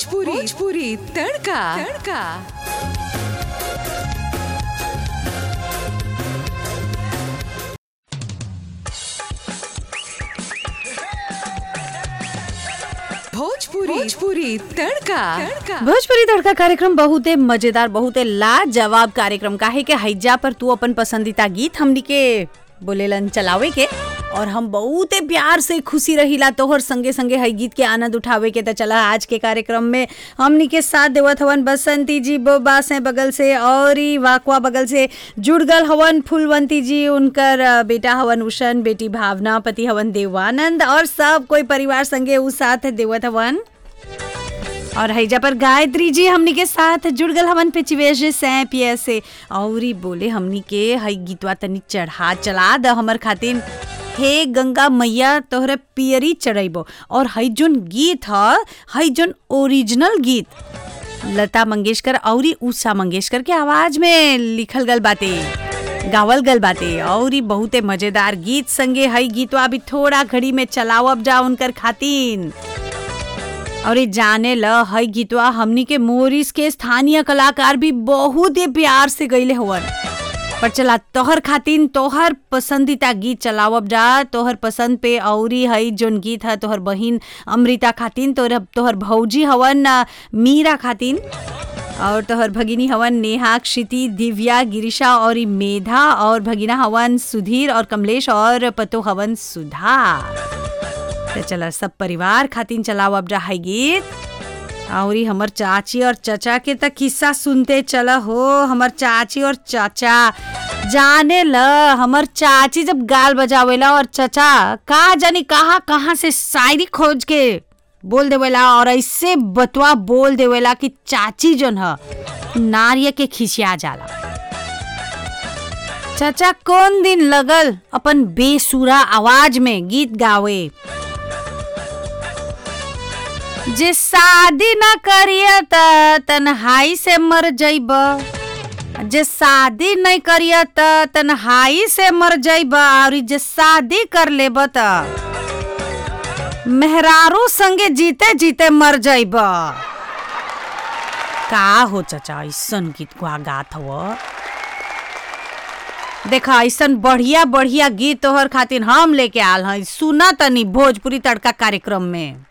भोजपुरी भोजपुरी तड़का तड़का भोजपुरी भोजपुरी तड़का तड़का भोजपुरी तड़का कार्यक्रम बहुते मजेदार बहुते लाजवाब कार्यक्रम का है कि हैजा पर तू अपन पसंदीदा गीत हमनी के बोलेलन चलावे के और हम बहुते प्यार से खुशी रहिला तोहर संगे संगे हई गीत के आनंद उठावे के त चला आज के कार्यक्रम में हमनी के साथ देवत हवन बसंती जी बोबा से बगल से और ई वाकवा बगल से जुड़ गल हवन फुलवंती जी उनकर अ, बेटा हवन उषन बेटी भावना पति हवन देवानंद और सब कोई परिवार संगे उ साथ देवत हवन और हैजा पर गायत्री जी हमनी के साथ जुड़ गल हमन पे चिवेश सैपिया से और ई बोले हमनी के हई गीतवा तनी चढ़ा चला द हमर खातिर हे गंगा मैया तोहरे पियरी चढ़ैबो और हई जोन गीत ह हई जोन ओरिजिनल गीत लता मंगेशकर और ई उषा मंगेशकर के आवाज में लिखल गल बाटे गावल गल बाटे और ई बहुते मजेदार गीत संगे हई गीतवा अभी थोड़ा घड़ी में चलावब जा उनकर खातिन और ये जाने ल हई गीतवा हमनी के मोरिस के स्थानीय कलाकार भी बहुत ही प्यार से गईले हवन पर चला तोहर खातिन तोहर पसंदीदा गीत चलावब जा तोहर पसंद पे औरी हई जोन गीत है तोहर बहिन अमृता खातिन तोहर तोहर भौजी हवन अ, मीरा खातिन और तोहर भगिनी हवन नेहा क्षिति दिव्या गिरिशा और ई मेधा और भगिना हवन सुधीर और कमलेश और पतो हवन सुधा तो चला सब परिवार खातिन चलाओ अब रहा गीत और ई हमर चाची और चाचा के तक किस्सा सुनते चला हो हमर चाची और चाचा जाने ल हमर चाची जब गाल बजावेला और चाचा का जानी कहाँ कहाँ से शायरी खोज के बोल देवेला और ऐसे बतवा बोल देवेला कि चाची जोन ह नारिय के खिसिया जाला चाचा कौन दिन लगल अपन बेसुरा आवाज में गीत गावे जे शादी न करिय त तन्हाई से मर जइब जे शादी नहीं करिय त तन्हाई से मर जइब और जे शादी कर लेब त मेहरारू संगे जीते जीते मर जइब का हो चाचा ऐसन गीत को गात हव देखा ऐसन बढ़िया बढ़िया गीत तोहर खातिर हम लेके आल हई सुना तनी भोजपुरी तड़का कार्यक्रम में